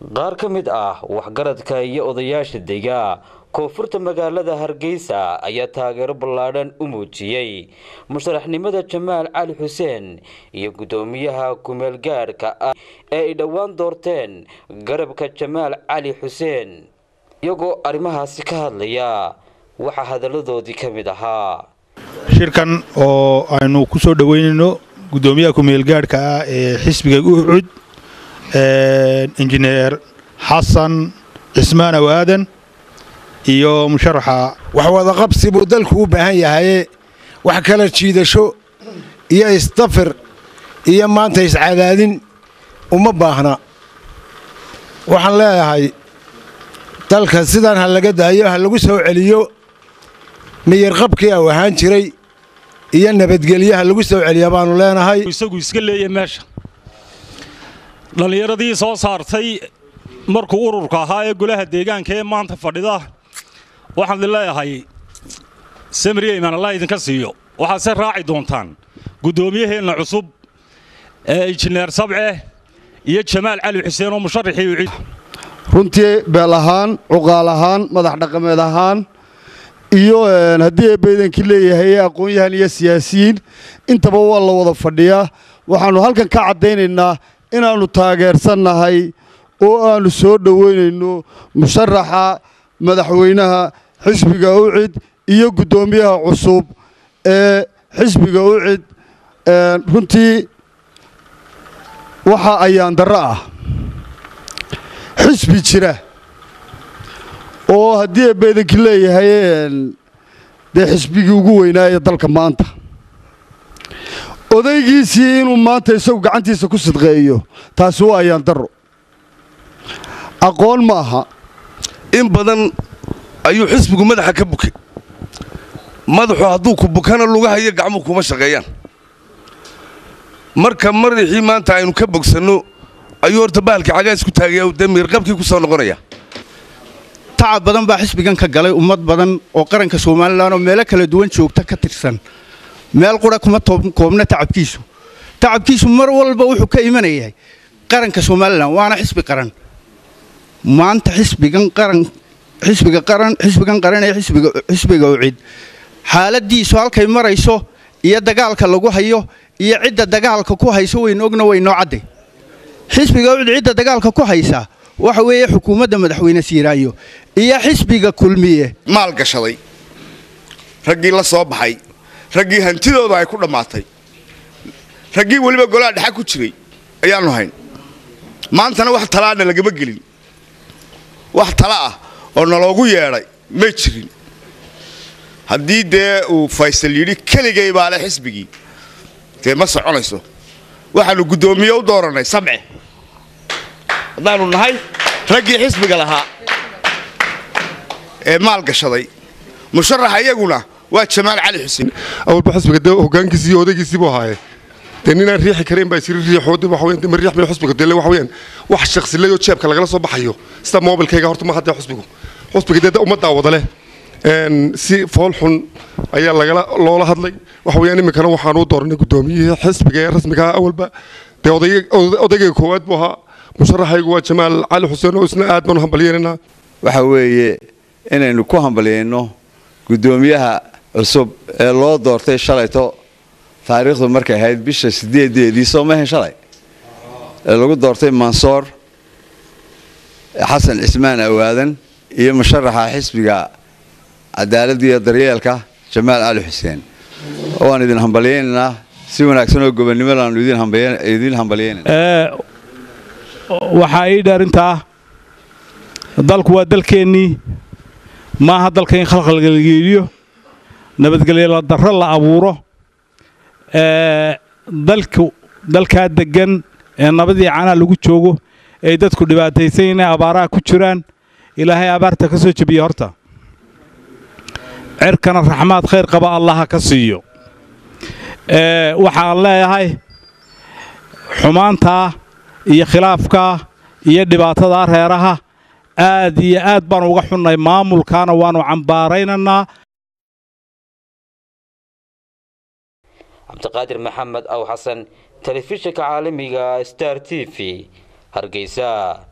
qaar ka mid ah waxgaradka iyo odayaasha dega koonfurta magaalada hargeysa ayaa taageero ballaadhan u muujiyey musharaxnimada jamaal cali xuseen iyo guddoomiyaha kumeel gaadhka ah ee ay dhowaan doorteen garabka jamaal cali xuseen iyagoo arrimahaasi ka hadlaya waxaa hadalladoodii ka mid ahaa shirkan oo aynu ku soo dhoweynayno guddoomiyaha kumeel gaadhka ah ee xisbiga ucud injineer xasan cismaan aw aadan iyo musharaxa wax wadaqabsi buu dalku u baahan yahaye wax kala jiidasho iyo isdafir iyo maanta iscadaadin uma baahna waxaan leeyahay dalka sidan ha laga daayo ha lagu soo celiyo miyirqabkii au ahaan jiray iyo nabadgelye ha lagu soo celiya baannu leenahay isagu iska leeya meesha dhallinyaradii soo saartay markuu ururka ahaa ee golaha deegaanka ee maanta fadhida waxaan idin leeyahay samriya imaan allah idinka siiyo waxaadse raaci doontaan guddoomiyaheenna cusub ee injineer sabce iyo jamaal cali xuseen oo musharaxii ucid runtii beel ahaan cuqaal ahaan madax dhaqameed ahaan iyo haddii eebbaydankii leeyahay aqoon-yahan iyo siyaasiyiin intaba waa la wada fadhiyaa waxaannu halkan ka caddaynaynaa inaannu taageersannahay oo aannu soo dhoweynayno musharaxa madaxweynaha xisbiga ucid iyo guddoomiyaha cusub ee xisbiga ucid runtii waxa ayaan darro ah xisbi jira oo haddii eebbaydankii leeyahay dee xisbigii ugu weynaaye dalka maanta odaygiisii inuu maanta isagu gacantiisa ku sidqeeyo taasi waa ayaan darro aqoon ma aha in badan ayuu xisbigu madaxa ka bukay madaxu hadduu ku bukana lugaha iyo gacmuhu kuma shaqeeyaan marka madaxii maanta aynu ka bogsanno ayuu horta bahalkii cagaas ku taagaya dee miirqabkii ku soo noqonaya tacab badan baa xisbigan ka galay ummad badan oo qaranka somalilan oo meelo kala duwan joogta ka tirsan meel qura kuma koobna tacabkiisu tacabkiisu mar walba wuxuu ka imanayahay qaranka somalilan waana xisbi qaran maanta xisbigan qaran xisbiga qaran xisbigan qaran ee xisbiga xisbiga ucid xaaladiisu halkay marayso iyo dagaalka lagu hayo iyo cidda dagaalka ku hayso waynu ogna waynoo cadday xisbiga ucid cidda dagaalka ku haysa waxa weeye xukuumadda madaxweyne siiraayo iyo xisbiga kulmiye maal gashaday raggii la soo baxay raggii hantidooda ay ku dhammaatay raggii weliba golaha dhexa ku jiray ayaannu hayn maantana wax talaana lagama gelin wax tala ah oo naloogu yeedhay may jirin haddii dee uu faysal yidhi keligay baa le xisbigii dee ma soconayso waxaannu guddoomiye u doorannay samce haddaannu nahay raggii xisbiga lahaa ee maal gashaday musharaxa iyaguna waa jamaal cali xuseen awalba xisbiga dee hoggaankiisii iyo odaygiisii buu ahaaye dee ninaan riixi karayn baa isiri riixoodi waxa weeyaan dee ma riix mayo xisbiga dee waxa weeyaan wax shakhsilayoo jeebka lagala soo baxayo sida moobilkayga horta ma haddee xisbigu xisbiga dee ummaddaa wada leh si fool xun ayaa lagala loola hadlay waxa weeyaan iminkana waxaan u dooranay guddoomiyihii xisbiga ee rasmiga awalba dee odayga koowaad buu ahaa musharaxaygu waa jamaal cali xuseen oo isna aad baanu hambalyeynanaa waxa weeye inaynu ku hambalyayno guddoomiyaha cusub ee loo doortay shalayto taariikhdu markay ahayd bisha sideedeedii soo mahan shalay ee lagu doortay mansoor xasan cismaan awaadan iyo musharaxa xisbiga cadaaladda iyo daryeelka jamaal cali xuseen waan idin hambalyaynaynaa si wanaagsan oo gobonnimada aanu idin hambalyaynayna waxaa ii dheerintaa dalku waa dalkeennii maaha dalka in khalkhalgelgeeliyo nabadgelyo darro la abuuro dalku dalkaa deggan ee nabadii canaha lagu joogo ay dadku dhibaataysan inay abaaraha ku jiraan ilaahay abaarta ka soo jebiya horta cerkana raxmaad khayr qaba allaha ka siiyo waxaan leeyahay xumaantaa iyo khilaafkaa iyo dhibaatadaa reeraha aad iyo aad baanu uga xunnay maamulkaana waannu cambaaraynaynaa cabdiqaadir maxamed aw xasan telefishinka caalamiga star t v hargeysa